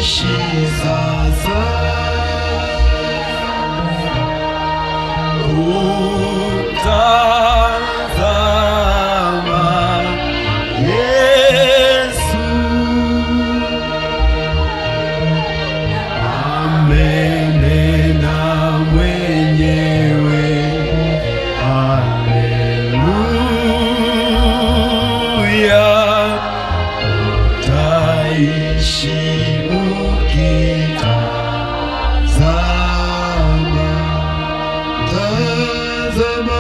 ishi sasa utazama Yesu amenena mwenyewe haleluya utaishi ukitazama tazama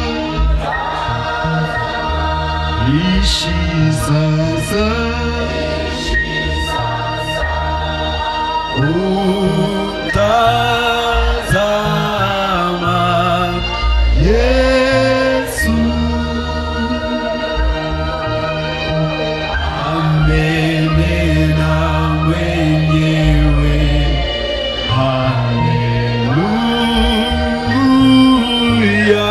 ishi sasa utazama Yesu amenena mwenyewe haleluya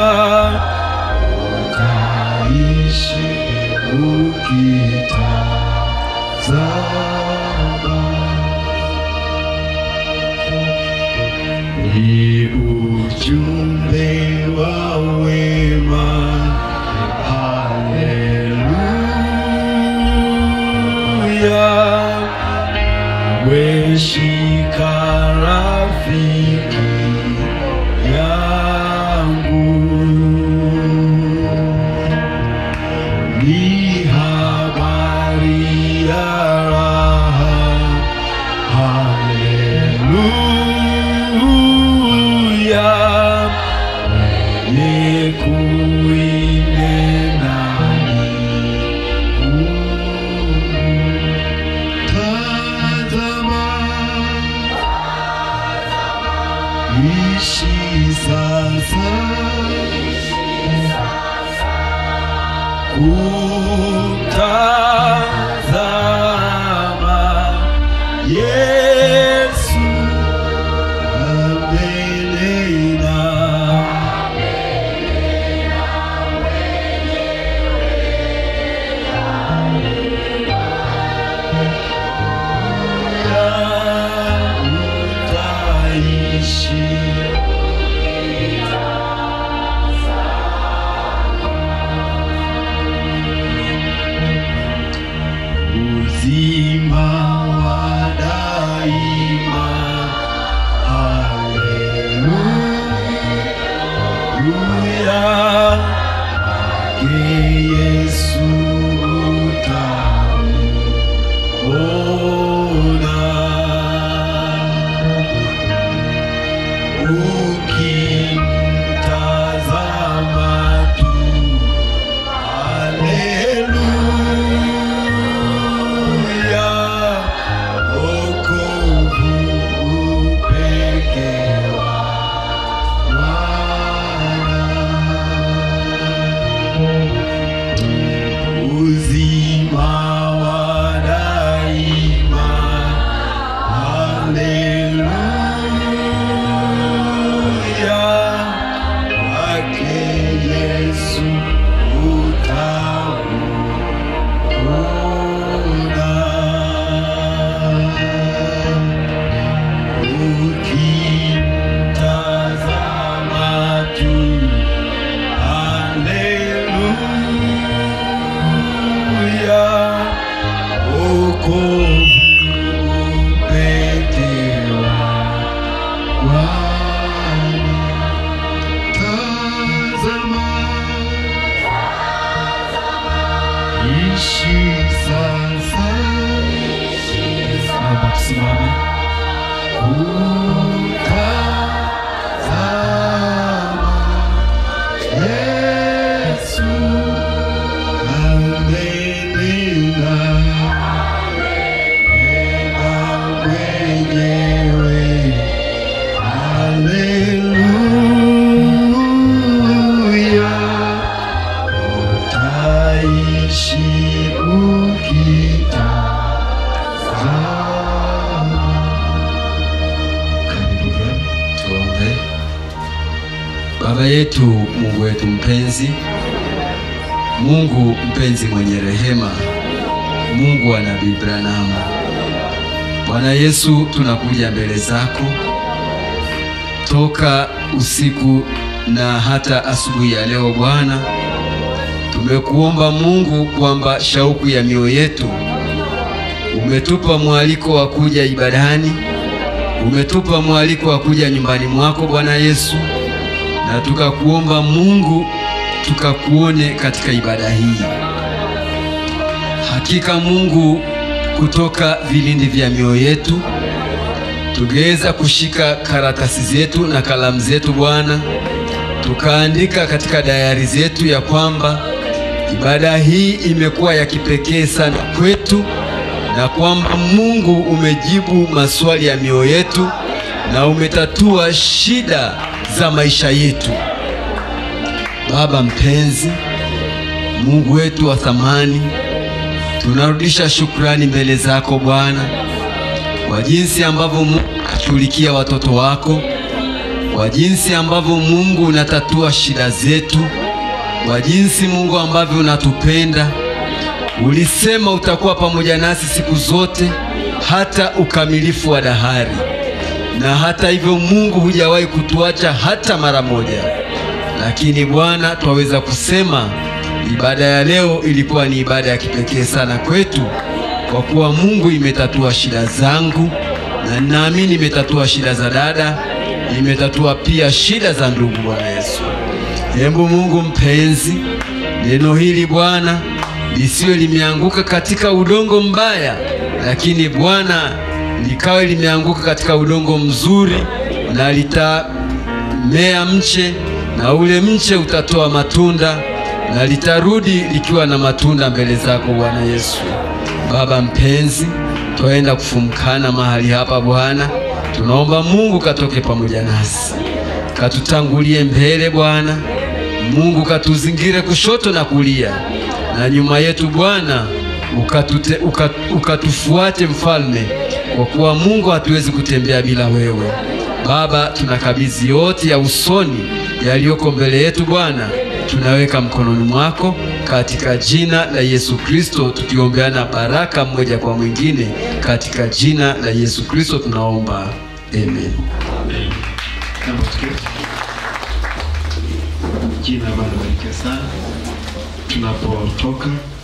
utaishi ukitazama ni ujumbe wa wema haleluya weshika rafiki yangu ni habari ya raha haleluya wenye kuinenani tazama ishi sasa kutazama Yesu amenena utaishi uzima wa daima haleluya ke yesu utaona ukimtazama tu haleluya wokovu pekee wa Bwana uzima wa daima haleluya kwake Yesu utaona ukimtazama tu haleluya wokovu pekee wa Bwana tazama ishi sasa naomba tusimame utazama Yesu amenena nena mwenyewe haleluya utaishi ukitazama Haleluya. Tuombe. Baba yetu, Mungu wetu mpenzi, Mungu mpenzi mwenye rehema, Mungu wa Nabii Branham, Bwana Yesu, tunakuja mbele zako toka usiku na hata asubuhi ya leo Bwana, tumekuomba Mungu kwamba shauku ya mioyo yetu, umetupa mwaliko wa kuja ibadani, umetupa mwaliko wa kuja nyumbani mwako Bwana Yesu, na tukakuomba Mungu tukakuone katika ibada hii. Hakika Mungu, kutoka vilindi vya mioyo yetu tungeweza kushika karatasi zetu na kalamu zetu Bwana, tukaandika katika dayari zetu ya kwamba ibada hii imekuwa ya kipekee sana kwetu, na kwamba Mungu umejibu maswali ya mioyo yetu na umetatua shida za maisha yetu. Baba mpenzi, Mungu wetu wa thamani, tunarudisha shukrani mbele zako Bwana kwa jinsi ambavyo Mungu unashughulikia watoto wako, kwa jinsi ambavyo Mungu unatatua shida zetu, kwa jinsi Mungu ambavyo unatupenda. Ulisema utakuwa pamoja nasi siku zote hata ukamilifu wa dahari, na hata hivyo Mungu hujawahi kutuacha hata mara moja. Lakini Bwana, twaweza kusema ibada ya leo ilikuwa ni ibada ya kipekee sana kwetu kwa kuwa Mungu imetatua shida zangu na naamini imetatua shida za dada, imetatua pia shida za ndugu. Bwana Yesu, hebu Mungu mpenzi, neno hili Bwana lisiwe limeanguka katika udongo mbaya, lakini Bwana likawe limeanguka katika udongo mzuri, na litamea mche, na ule mche utatoa matunda, na litarudi likiwa na matunda mbele zako Bwana Yesu. Baba mpenzi, twaenda kufumkana mahali hapa Bwana, tunaomba Mungu katoke pamoja nasi, katutangulie mbele Bwana Mungu, katuzingire kushoto na kulia na nyuma yetu Bwana, ukatute, ukat, ukatufuate mfalme, kwa kuwa Mungu hatuwezi kutembea bila wewe. Baba, tunakabidhi yote ya usoni yaliyoko mbele yetu Bwana, tunaweka mkononi mwako katika jina la Yesu Kristo, tukiombeana baraka mmoja kwa mwingine katika jina la Yesu Kristo tunaomba, amen. Naomba tuketi. Jina bado barikiwe sana. Tunapotoka